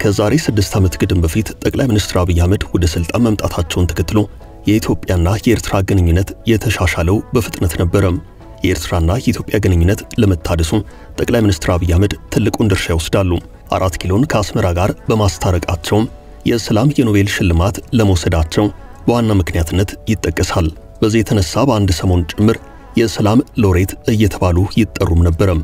ከዛሬ ስድስት ዓመት ግድም በፊት ጠቅላይ ሚኒስትር አብይ አህመድ ወደ ስልጣን መምጣታቸውን ተከትሎ የኢትዮጵያና የኤርትራ ግንኙነት የተሻሻለው በፍጥነት ነበረ። የኤርትራና የኢትዮጵያ ግንኙነት ለመታደሱ ጠቅላይ ሚኒስትር አብይ አህመድ ትልቁን ድርሻ ይወስዳሉ። አራት ኪሎን ከአስመራ ጋር በማስታረቃቸውም የሰላም የኖቤል ሽልማት ለመውሰዳቸው በዋና ምክንያትነት ይጠቀሳል። በዚህ የተነሳ በአንድ ሰሞን ጭምር የሰላም ሎሬት እየተባሉ ይጠሩም ነበረም።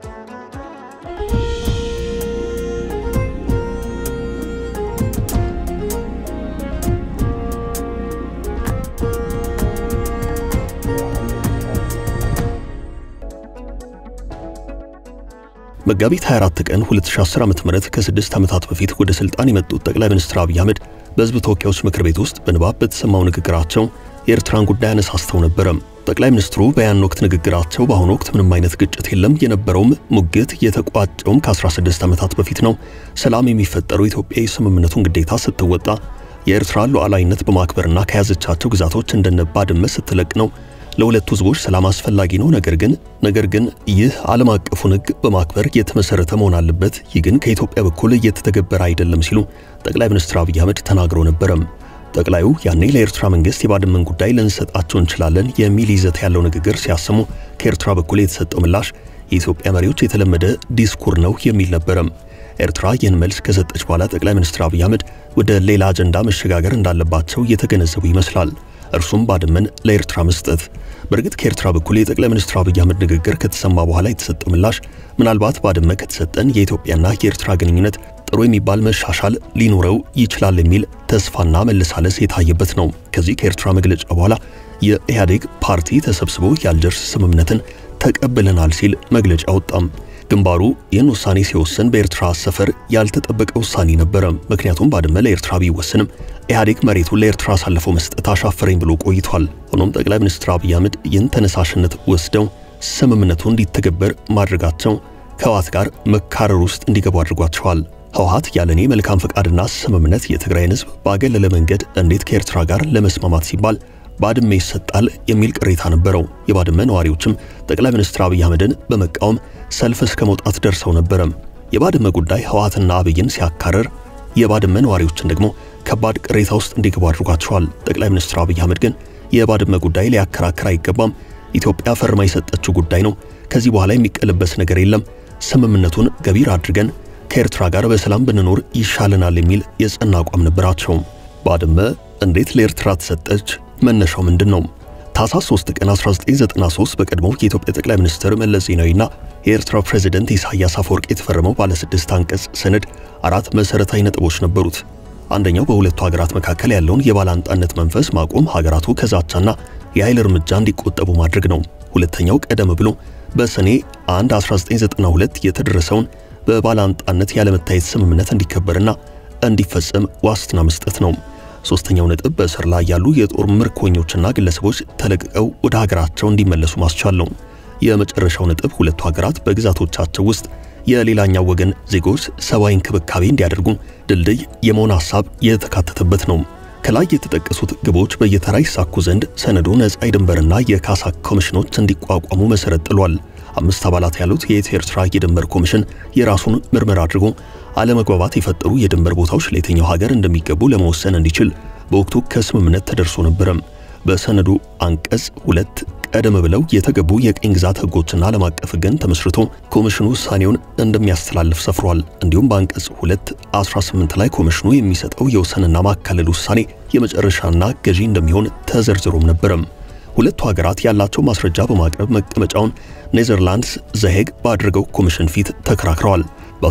መጋቢት 24 ቀን 2010 ዓ.ም ከስድስት ዓመታት በፊት ወደ ስልጣን የመጡት ጠቅላይ ሚኒስትር አብይ አህመድ በሕዝብ ተወካዮች ምክር ቤት ውስጥ በንባብ በተሰማው ንግግራቸው የኤርትራን ጉዳይ አነሳስተው ነበረ። ጠቅላይ ሚኒስትሩ በያን ወቅት ንግግራቸው በአሁኑ ወቅት ምንም አይነት ግጭት የለም፣ የነበረውም ሙግት የተቋጨውም ከ16 ዓመታት በፊት ነው። ሰላም የሚፈጠረው ኢትዮጵያ የስምምነቱን ግዴታ ስትወጣ የኤርትራን ሉዓላዊነት በማክበርና ከያዘቻቸው ግዛቶች እንደነ ባድመ ስትለቅ ነው። ለሁለቱ ህዝቦች ሰላም አስፈላጊ ነው። ነገር ግን ነገር ግን ይህ ዓለም አቀፉን ሕግ በማክበር የተመሰረተ መሆን አለበት። ይህ ግን ከኢትዮጵያ በኩል እየተተገበረ አይደለም ሲሉ ጠቅላይ ሚኒስትር አብይ አህመድ ተናግረው ነበረም። ጠቅላዩ ያኔ ለኤርትራ መንግስት የባድመን ጉዳይ ልንሰጣቸው እንችላለን የሚል ይዘት ያለው ንግግር ሲያሰሙ ከኤርትራ በኩል የተሰጠው ምላሽ የኢትዮጵያ መሪዎች የተለመደ ዲስኩር ነው የሚል ነበረም። ኤርትራ ይህን መልስ ከሰጠች በኋላ ጠቅላይ ሚኒስትር አብይ አህመድ ወደ ሌላ አጀንዳ መሸጋገር እንዳለባቸው እየተገነዘቡ ይመስላል። እርሱም ባድመን ለኤርትራ መስጠት። በእርግጥ ከኤርትራ በኩል የጠቅላይ ሚኒስትር አብይ አህመድ ንግግር ከተሰማ በኋላ የተሰጠው ምላሽ ምናልባት ባድመ ከተሰጠን የኢትዮጵያና የኤርትራ ግንኙነት ጥሩ የሚባል መሻሻል ሊኖረው ይችላል የሚል ተስፋና መለሳለስ የታየበት ነው። ከዚህ ከኤርትራ መግለጫ በኋላ የኢህአዴግ ፓርቲ ተሰብስቦ የአልጀርስ ስምምነትን ተቀብለናል ሲል መግለጫ ወጣም። ግንባሩ ይህን ውሳኔ ሲወስን በኤርትራ ሰፈር ያልተጠበቀ ውሳኔ ነበረ። ምክንያቱም ባድመ ለኤርትራ ቢወስንም ኢህአዴግ መሬቱን ለኤርትራ አሳልፎ መስጠት አሻፈረኝ ብሎ ቆይቷል። ሆኖም ጠቅላይ ሚኒስትር አብይ አህመድ ይህን ተነሳሽነት ወስደው ስምምነቱ እንዲተገበር ማድረጋቸው ከህወሓት ጋር መካረር ውስጥ እንዲገቡ አድርጓቸዋል። ህወሓት ያለኔ መልካም ፈቃድና ስምምነት የትግራይን ህዝብ ባገለለ መንገድ እንዴት ከኤርትራ ጋር ለመስማማት ሲባል ባድመ ይሰጣል የሚል ቅሬታ ነበረው። የባድመ ነዋሪዎችም ጠቅላይ ሚኒስትር አብይ አህመድን በመቃወም ሰልፍ እስከ መውጣት ደርሰው ነበረም። የባድመ ጉዳይ ህወሓትና አብይን ሲያካረር፣ የባድመ ነዋሪዎችን ደግሞ ከባድ ቅሬታ ውስጥ እንዲገቡ አድርጓቸዋል። ጠቅላይ ሚኒስትር አብይ አህመድ ግን የባድመ ጉዳይ ሊያከራክር አይገባም፣ ኢትዮጵያ ፈርማ የሰጠችው ጉዳይ ነው፣ ከዚህ በኋላ የሚቀለበስ ነገር የለም፣ ስምምነቱን ገቢር አድርገን ከኤርትራ ጋር በሰላም ብንኖር ይሻለናል የሚል የጸና አቋም ነበራቸው። ባድመ እንዴት ለኤርትራ ተሰጠች? መነሻው ምንድን ነው? ታኅሳስ 3 ቀን 1993 በቀድሞው የኢትዮጵያ ጠቅላይ ሚኒስትር መለስ ዜናዊና የኤርትራ ፕሬዝደንት ኢሳያስ አፈወርቅ የተፈረመው ባለ ስድስት አንቀጽ ሰነድ አራት መሠረታዊ ነጥቦች ነበሩት። አንደኛው በሁለቱ ሀገራት መካከል ያለውን የባላንጣነት መንፈስ ማቆም፣ ሀገራቱ ከዛቻና የኃይል እርምጃ እንዲቆጠቡ ማድረግ ነው። ሁለተኛው ቀደም ብሎ በሰኔ 1 1992 የተደረሰውን በባላንጣነት ያለመታየት ስምምነት እንዲከበርና እንዲፈጸም ዋስትና መስጠት ነው። ሶስተኛው ነጥብ በእስር ላይ ያሉ የጦር ምርኮኞችና ግለሰቦች ተለቅቀው ወደ ሀገራቸው እንዲመለሱ ማስቻል ነው። የመጨረሻው ነጥብ ሁለቱ ሀገራት በግዛቶቻቸው ውስጥ የሌላኛው ወገን ዜጎች ሰብአዊ እንክብካቤ እንዲያደርጉ ድልድይ የመሆን ሐሳብ የተካተተበት ነው። ከላይ የተጠቀሱት ግቦች በየተራ ይሳኩ ዘንድ ሰነዱ ነጻ የድንበርና የካሳ ኮሚሽኖች እንዲቋቋሙ መሰረት ጥሏል። አምስት አባላት ያሉት የኢትዮ ኤርትራ የድንበር ኮሚሽን የራሱን ምርመራ አድርጎ አለመግባባት የፈጠሩ የድንበር ቦታዎች ለየትኛው ሀገር እንደሚገቡ ለመወሰን እንዲችል በወቅቱ ከስምምነት ተደርሶ ነበረም። በሰነዱ አንቀጽ ሁለት ቀደም ብለው የተገቡ የቅኝ ግዛት ሕጎችና ዓለም አቀፍ ሕግን ተመስርቶ ኮሚሽኑ ውሳኔውን እንደሚያስተላልፍ ሰፍሯል። እንዲሁም በአንቀጽ 2 18 ላይ ኮሚሽኑ የሚሰጠው የወሰንና ማካለል ውሳኔ የመጨረሻና ገዢ እንደሚሆን ተዘርዝሮም ነበረም። ሁለቱ ሀገራት ያላቸው ማስረጃ በማቅረብ መቀመጫውን ኔዘርላንድስ ዘሄግ ባደረገው ኮሚሽን ፊት ተከራክረዋል።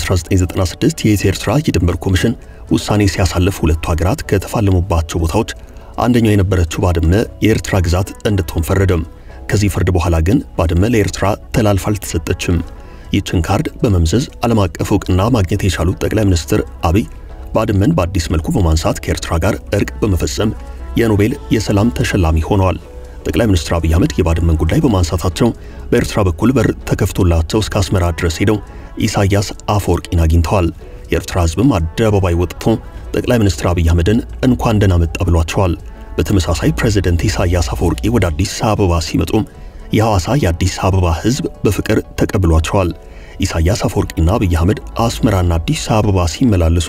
በ1996 የኢትዮ ኤርትራ የድንበር ኮሚሽን ውሳኔ ሲያሳልፍ ሁለቱ ሀገራት ከተፋለሙባቸው ቦታዎች አንደኛው የነበረችው ባድመ የኤርትራ ግዛት እንድትሆን ፈረደም። ከዚህ ፍርድ በኋላ ግን ባድመ ለኤርትራ ተላልፋ አልተሰጠችም። ይህችን ካርድ በመምዘዝ ዓለም አቀፍ እውቅና ማግኘት የቻሉት ጠቅላይ ሚኒስትር አብይ ባድመን በአዲስ መልኩ በማንሳት ከኤርትራ ጋር እርቅ በመፈጸም የኖቤል የሰላም ተሸላሚ ሆነዋል። ጠቅላይ ሚኒስትር አብይ አህመድ የባድመን ጉዳይ በማንሳታቸው በኤርትራ በኩል በር ተከፍቶላቸው እስከ አስመራ ድረስ ሄደው ኢሳያስ አፈወርቂን አግኝተዋል። የኤርትራ ሕዝብም አደባባይ ወጥቶ ጠቅላይ ሚኒስትር አብይ አህመድን እንኳን ደህና መጣ ብሏቸዋል። በተመሳሳይ ፕሬዝደንት ኢሳያስ አፈወርቂ ወደ አዲስ አበባ ሲመጡም የሐዋሳ የአዲስ አበባ ሕዝብ በፍቅር ተቀብሏቸዋል። ኢሳያስ አፈወርቂና አብይ አህመድ አስመራና አዲስ አበባ ሲመላለሱ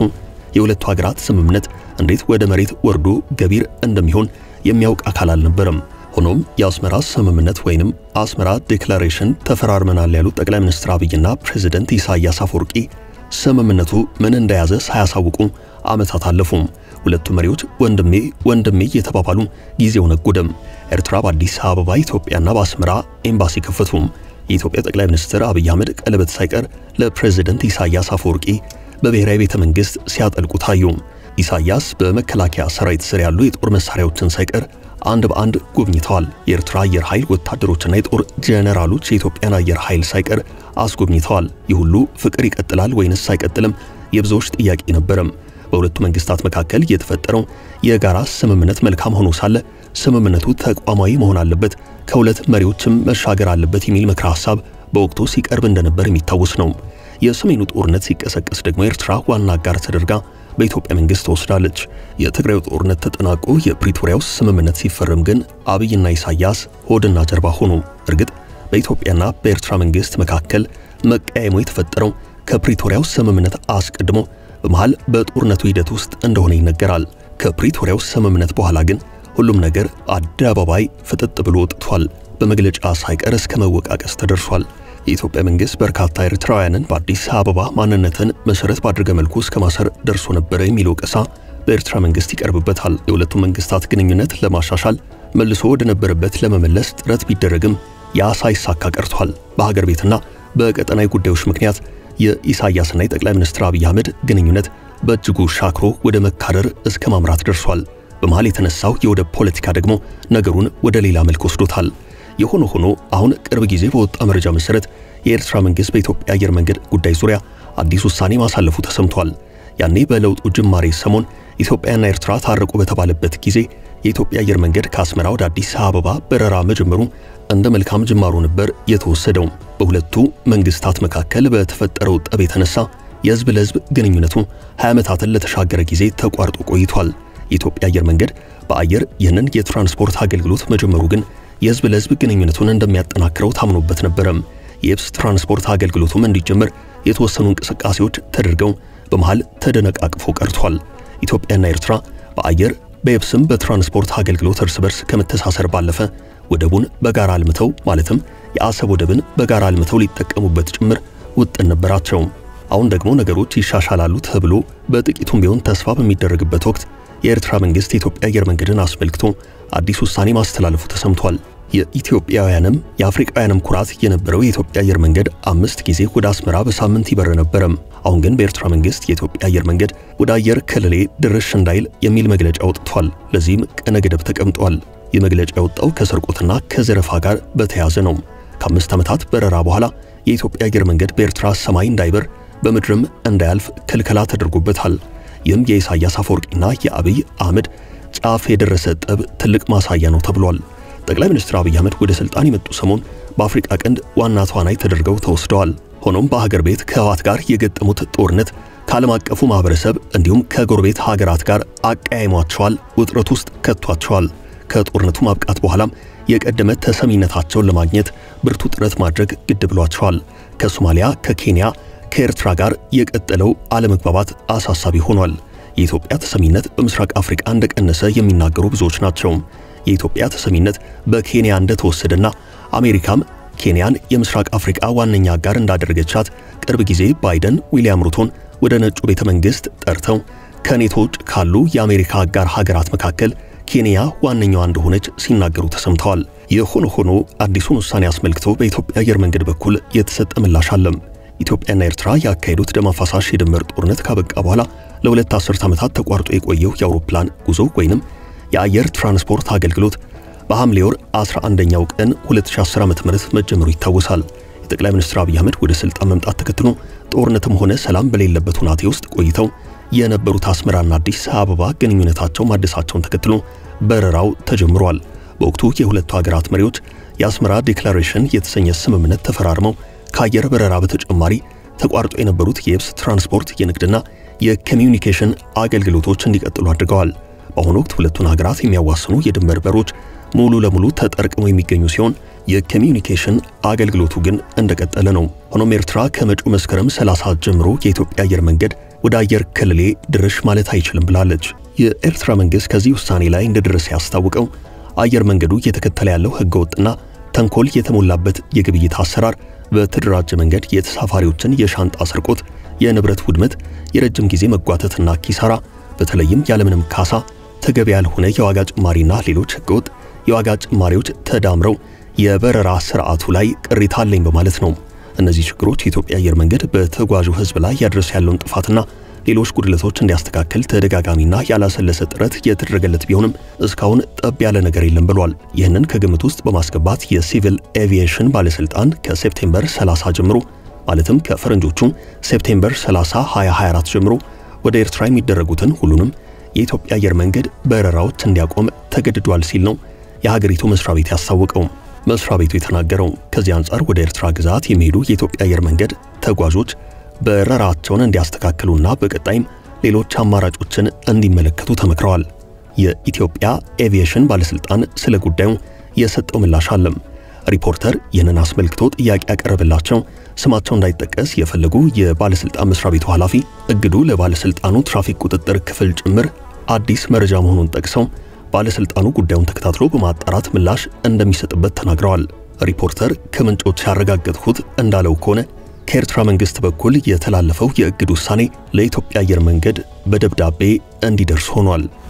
የሁለቱ ሀገራት ስምምነት እንዴት ወደ መሬት ወርዶ ገቢር እንደሚሆን የሚያውቅ አካል አልነበረም። ሆኖም የአስመራ ስምምነት ወይንም አስመራ ዴክላሬሽን ተፈራርመናል ያሉት ጠቅላይ ሚኒስትር አብይና ፕሬዝደንት ኢሳያስ አፈወርቂ ስምምነቱ ምን እንደያዘ ሳያሳውቁ ዓመታት አለፉም። ሁለቱ መሪዎች ወንድሜ ወንድሜ እየተባባሉ ጊዜው ነጎደም። ኤርትራ በአዲስ አበባ ኢትዮጵያና በአስመራ ኤምባሲ ከፈቱ። የኢትዮጵያ ጠቅላይ ሚኒስትር አብይ አህመድ ቀለበት ሳይቀር ለፕሬዝደንት ኢሳያስ አፈወርቂ በብሔራዊ ቤተ መንግሥት ሲያጠልቁ ታዩ። ኢሳያስ በመከላከያ ሰራዊት ስር ያሉ የጦር መሳሪያዎችን ሳይቀር አንድ በአንድ ጎብኝተዋል። የኤርትራ አየር ኃይል ወታደሮችና የጦር ጄኔራሎች የኢትዮጵያን አየር ኃይል ሳይቀር አስጎብኝተዋል። ይህ ሁሉ ፍቅር ይቀጥላል ወይንስ አይቀጥልም? የብዙዎች ጥያቄ ነበረም። በሁለቱ መንግስታት መካከል የተፈጠረው የጋራ ስምምነት መልካም ሆኖ ሳለ ስምምነቱ ተቋማዊ መሆን አለበት፣ ከሁለት መሪዎችም መሻገር አለበት የሚል ምክረ ሐሳብ በወቅቱ ሲቀርብ እንደነበር የሚታወስ ነው። የሰሜኑ ጦርነት ሲቀሰቀስ ደግሞ ኤርትራ ዋና አጋር ተደርጋ በኢትዮጵያ መንግስት ተወስዳለች። የትግራዩ ጦርነት ተጠናቆ የፕሪቶሪያው ስምምነት ሲፈረም ግን አብይና ኢሳያስ ሆድና ጀርባ ሆኑ። እርግጥ በኢትዮጵያና በኤርትራ መንግስት መካከል መቀያየሙ የተፈጠረው ከፕሪቶሪያው ስምምነት አስቀድሞ በመሃል በጦርነቱ ሂደት ውስጥ እንደሆነ ይነገራል። ከፕሪቶሪያው ስምምነት በኋላ ግን ሁሉም ነገር አደባባይ ፍጥጥ ብሎ ወጥቷል። በመግለጫ ሳይቀር እስከ መወቃቀስ ተደርሷል። የኢትዮጵያ መንግስት በርካታ ኤርትራውያንን በአዲስ አበባ ማንነትን መሰረት ባደረገ መልኩ እስከ ማሰር ደርሶ ነበረ የሚለው ወቀሳ በኤርትራ መንግስት ይቀርብበታል። የሁለቱ መንግስታት ግንኙነት ለማሻሻል መልሶ ወደ ነበረበት ለመመለስ ጥረት ቢደረግም ያ ሳይሳካ ቀርቷል። በሀገር ቤትና በቀጠናዊ ጉዳዮች ምክንያት የኢሳያስና የጠቅላይ ሚኒስትር አብይ አህመድ ግንኙነት በእጅጉ ሻክሮ ወደ መካረር እስከ ማምራት ደርሷል። በመሃል የተነሳው የወደብ ፖለቲካ ደግሞ ነገሩን ወደ ሌላ መልክ ወስዶታል። የሆነ ሆኖ አሁን ቅርብ ጊዜ በወጣ መረጃ መሰረት የኤርትራ መንግስት በኢትዮጵያ አየር መንገድ ጉዳይ ዙሪያ አዲስ ውሳኔ ማሳለፉ ተሰምቷል። ያኔ በለውጡ ጅማሬ ሰሞን ኢትዮጵያና ኤርትራ ታረቁ በተባለበት ጊዜ የኢትዮጵያ አየር መንገድ ከአስመራ ወደ አዲስ አበባ በረራ መጀመሩ እንደ መልካም ጅማሮ ነበር የተወሰደው። በሁለቱ መንግስታት መካከል በተፈጠረው ጠብ የተነሳ የህዝብ ለህዝብ ግንኙነቱ 20 ዓመታትን ለተሻገረ ጊዜ ተቋርጦ ቆይቷል። የኢትዮጵያ አየር መንገድ በአየር ይህንን የትራንስፖርት አገልግሎት መጀመሩ ግን የህዝብ ለህዝብ ግንኙነቱን እንደሚያጠናክረው ታምኖበት ነበረም። የየብስ ትራንስፖርት አገልግሎቱም እንዲጀምር የተወሰኑ እንቅስቃሴዎች ተደርገው በመሃል ተደነቃቅፎ ቀርቷል። ኢትዮጵያና ኤርትራ በአየር በየብስም በትራንስፖርት አገልግሎት እርስ በርስ ከመተሳሰር ባለፈ ወደቡን በጋራ አልምተው ማለትም የአሰብ ወደብን በጋራ አልምተው ሊጠቀሙበት ጭምር ውጥን ነበራቸው። አሁን ደግሞ ነገሮች ይሻሻላሉ ተብሎ በጥቂቱም ቢሆን ተስፋ በሚደረግበት ወቅት የኤርትራ መንግስት የኢትዮጵያ አየር መንገድን አስመልክቶ አዲስ ውሳኔ ማስተላለፉ ተሰምቷል። የኢትዮጵያውያንም የአፍሪካውያንም ኩራት የነበረው የኢትዮጵያ አየር መንገድ አምስት ጊዜ ወደ አስመራ በሳምንት ይበር ነበረም። አሁን ግን በኤርትራ መንግስት የኢትዮጵያ አየር መንገድ ወደ አየር ክልሌ ድርሽ እንዳይል የሚል መግለጫ ወጥቷል። ለዚህም ቀነ ገደብ ተቀምጧል። ይህ መግለጫ የወጣው ከስርቆትና ከዘረፋ ጋር በተያያዘ ነው። ከአምስት ዓመታት በረራ በኋላ የኢትዮጵያ አየር መንገድ በኤርትራ ሰማይ እንዳይበር በምድርም እንዳያልፍ ክልከላ ተደርጎበታል። ይህም የኢሳያስ አፈወርቂና የአብይ አህመድ ጫፍ የደረሰ ጠብ ትልቅ ማሳያ ነው ተብሏል። ጠቅላይ ሚኒስትር አብይ አህመድ ወደ ስልጣን የመጡ ሰሞን በአፍሪቃ ቀንድ ዋና ተዋናይ ተደርገው ተወስደዋል። ሆኖም በሀገር ቤት ከህወሓት ጋር የገጠሙት ጦርነት ከዓለም አቀፉ ማህበረሰብ እንዲሁም ከጎረቤት ሀገራት ጋር አቀያይሟቸዋል፣ ውጥረት ውስጥ ከቷቸዋል። ከጦርነቱ ማብቃት በኋላም የቀደመ ተሰሚነታቸውን ለማግኘት ብርቱ ጥረት ማድረግ ግድ ብሏቸዋል። ከሶማሊያ፣ ከኬንያ፣ ከኤርትራ ጋር የቀጠለው አለመግባባት አሳሳቢ ሆኗል። የኢትዮጵያ ተሰሚነት በምስራቅ አፍሪቃ እንደቀነሰ የሚናገሩ ብዙዎች ናቸው። የኢትዮጵያ ተሰሚነት በኬንያ እንደተወሰደና አሜሪካም ኬንያን የምስራቅ አፍሪቃ ዋነኛ አጋር እንዳደረገቻት ቅርብ ጊዜ ባይደን ዊሊያም ሩቶን ወደ ነጩ ቤተ መንግሥት ጠርተው ከኔቶ ውጭ ካሉ የአሜሪካ አጋር ሀገራት መካከል ኬንያ ዋነኛዋ እንደሆነች ሲናገሩ ተሰምተዋል። የሆነ ሆኖ አዲሱን ውሳኔ አስመልክቶ በኢትዮጵያ አየር መንገድ በኩል የተሰጠ ምላሽ አለም። ኢትዮጵያና ኤርትራ ያካሄዱት ደም አፋሳሽ የድንበር ጦርነት ካበቃ በኋላ ለሁለት አስርት ዓመታት ተቋርጦ የቆየው የአውሮፕላን ጉዞ ወይንም የአየር ትራንስፖርት አገልግሎት በሐምሌ ወር 11ኛው ቀን 2010 ዓ.ም መጀመሩ ይታወሳል። የጠቅላይ ሚኒስትር አብይ አህመድ ወደ ስልጣን መምጣት ተከትሎ ጦርነትም ሆነ ሰላም በሌለበት ሁናቴ ውስጥ ቆይተው የነበሩት አስመራና አዲስ አበባ ግንኙነታቸው ማደሳቸውን ተከትሎ በረራው ተጀምሯል። በወቅቱ የሁለቱ ሀገራት መሪዎች የአስመራ ዴክላሬሽን የተሰኘ ስምምነት ተፈራርመው ከአየር በረራ በተጨማሪ ተቋርጦ የነበሩት የየብስ ትራንስፖርት፣ የንግድና የኮሚዩኒኬሽን አገልግሎቶች እንዲቀጥሉ አድርገዋል። በአሁኑ ወቅት ሁለቱን ሀገራት የሚያዋስኑ የድንበር በሮች ሙሉ ለሙሉ ተጠርቅመው የሚገኙ ሲሆን የኮሚዩኒኬሽን አገልግሎቱ ግን እንደቀጠለ ነው። ሆኖም ኤርትራ ከመጪው መስከረም 30 ጀምሮ የኢትዮጵያ አየር መንገድ ወደ አየር ክልሌ ድርሽ ማለት አይችልም ብላለች። የኤርትራ መንግሥት ከዚህ ውሳኔ ላይ እንደደረሰ ያስታውቀው አየር መንገዱ እየተከተለ ያለው ሕገወጥና ተንኮል የተሞላበት የግብይት አሰራር በተደራጀ መንገድ የተሳፋሪዎችን የሻንጣ ስርቆት፣ የንብረት ውድመት፣ የረጅም ጊዜ መጓተትና ኪሳራ በተለይም ያለምንም ካሳ ተገቢ ያልሆነ የዋጋ ጭማሪና ሌሎች ሕገወጥ የዋጋ ጭማሪዎች ተዳምረው የበረራ ስርዓቱ ላይ ቅሬታ አለኝ በማለት ነው። እነዚህ ችግሮች የኢትዮጵያ አየር መንገድ በተጓዡ ሕዝብ ላይ ያደረሰ ያለውን ጥፋትና ሌሎች ጉድለቶች እንዲያስተካክል ተደጋጋሚና ያላሰለሰ ጥረት የተደረገለት ቢሆንም እስካሁን ጠብ ያለ ነገር የለም ብሏል። ይህንን ከግምት ውስጥ በማስገባት የሲቪል ኤቪዬሽን ባለስልጣን ከሴፕቴምበር 30 ጀምሮ ማለትም ከፈረንጆቹ ሴፕቴምበር 30 2024 ጀምሮ ወደ ኤርትራ የሚደረጉትን ሁሉንም የኢትዮጵያ አየር መንገድ በረራዎች እንዲያቆም ተገድዷል ሲል ነው የሀገሪቱ መስሪያ ቤት ያስታወቀው። መስሪያ ቤቱ የተናገረው ከዚህ አንጻር ወደ ኤርትራ ግዛት የሚሄዱ የኢትዮጵያ አየር መንገድ ተጓዦች በረራቸውን እንዲያስተካክሉና በቀጣይም ሌሎች አማራጮችን እንዲመለከቱ ተመክረዋል። የኢትዮጵያ ኤቪዬሽን ባለስልጣን ስለ ጉዳዩ የሰጠው ምላሽ አለም። ሪፖርተር ይህንን አስመልክቶ ጥያቄ ያቀረበላቸው ስማቸው እንዳይጠቀስ የፈለጉ የባለስልጣን መስሪያ ቤቱ ኃላፊ እግዱ ለባለስልጣኑ ትራፊክ ቁጥጥር ክፍል ጭምር አዲስ መረጃ መሆኑን ጠቅሰው ባለስልጣኑ ጉዳዩን ተከታትሎ በማጣራት ምላሽ እንደሚሰጥበት ተናግረዋል። ሪፖርተር ከምንጮች ያረጋገጥኩት እንዳለው ከሆነ ከኤርትራ መንግስት በኩል የተላለፈው የእግድ ውሳኔ ለኢትዮጵያ አየር መንገድ በደብዳቤ እንዲደርስ ሆኗል።